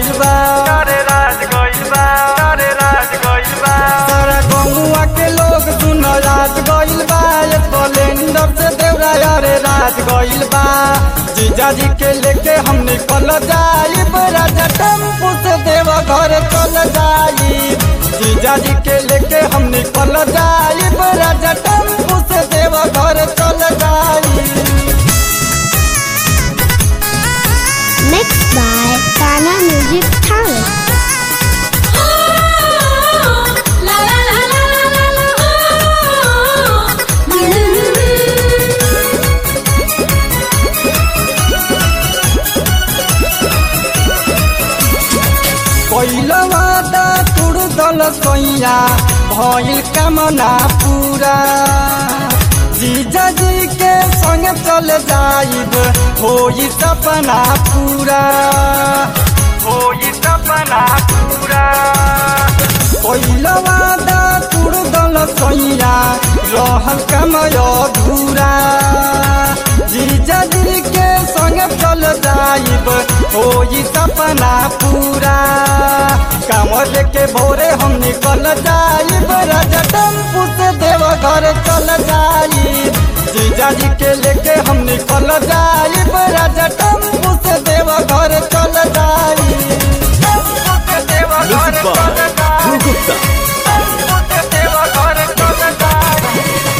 गइल बा अरे राज गइल बा अरे राज गइल बा सारा गौवा के लोग सुन रात गइल बा स्प्लेंडर से देवरा अरे रात गइल बा जीजा जी के लेके हम निकल जाइब राजा टेम्पू से देव घर चल जाइब जीजा जी के लेके हम निकल जाइब राजा टेम्पू से देव घर चल जाइब Mixed by Ghana Music Talent. La la la la la la la. पहिला वादा तुड़ दल सैया भइल कामना पूरा जीजा जी के संग चल जाइब होई सपना पूरा होई सपना पूरा पहिला वादा तुड़ दल सैया रहल कमय धूरा जीजा जी के संग चल जाइब होई सपना पूरा कामर लेके भोरे हम निकल जाइब राजा टेम्पू से देव घर चल जाइब जीजा जी के लेके हम निकल जाइब राजा टेम्पू से देव घर चल जाइब टेम्पू से देवा घर चल जाई टेम्पू से देवा घर चल जाई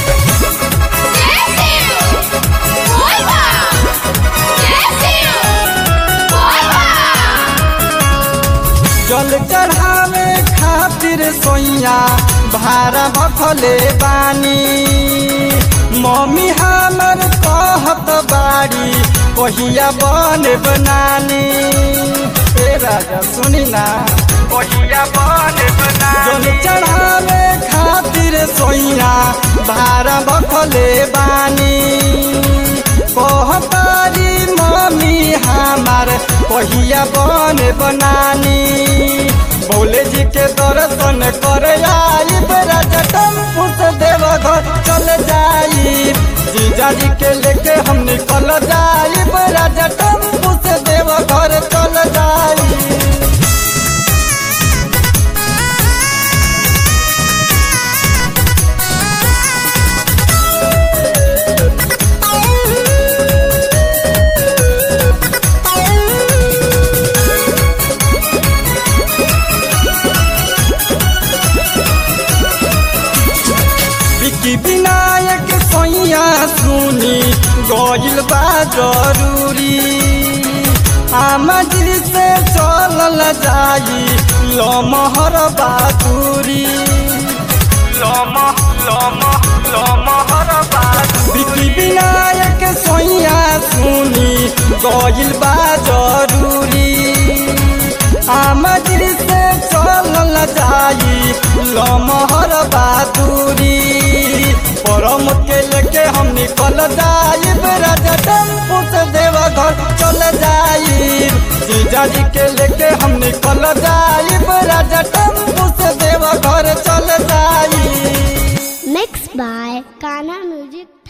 जल चढ़ावे खातिर सोइया भारा भखले बानी मम्मी हमर कहत बाड़ी कहिया बने बनानी ए राजा सुनी ना ओहिया बन बना जल चढ़ावे खातिर सोइया भारा भखले बानी कहतारी मम्मी हमार कहिया बन बनानी भोले जी के दर्शन करे आइब राजा टेम्पू से देवघर चल जाइब जीजा जी के लेके हम निकल जाइब राजा टेम्पू से देवघर चल जाइब विकी विनायक सैया सुनी गइल बा जरूरी आमा जी से चलल जाई लमहर बातुरी लम लम लम हर बात विकी विनायक सैया सुनी गइल बा जरूरी आमा जी से चलल जाई लमहर बातुरी परम के लेके हम निकल जाइब राजा टेम्पू से देवघर चल जाइब जीजा जी के लेके हम निकल जाइब राजा टेम्पू से देवघर चल जाइब Mixed by Ghana Music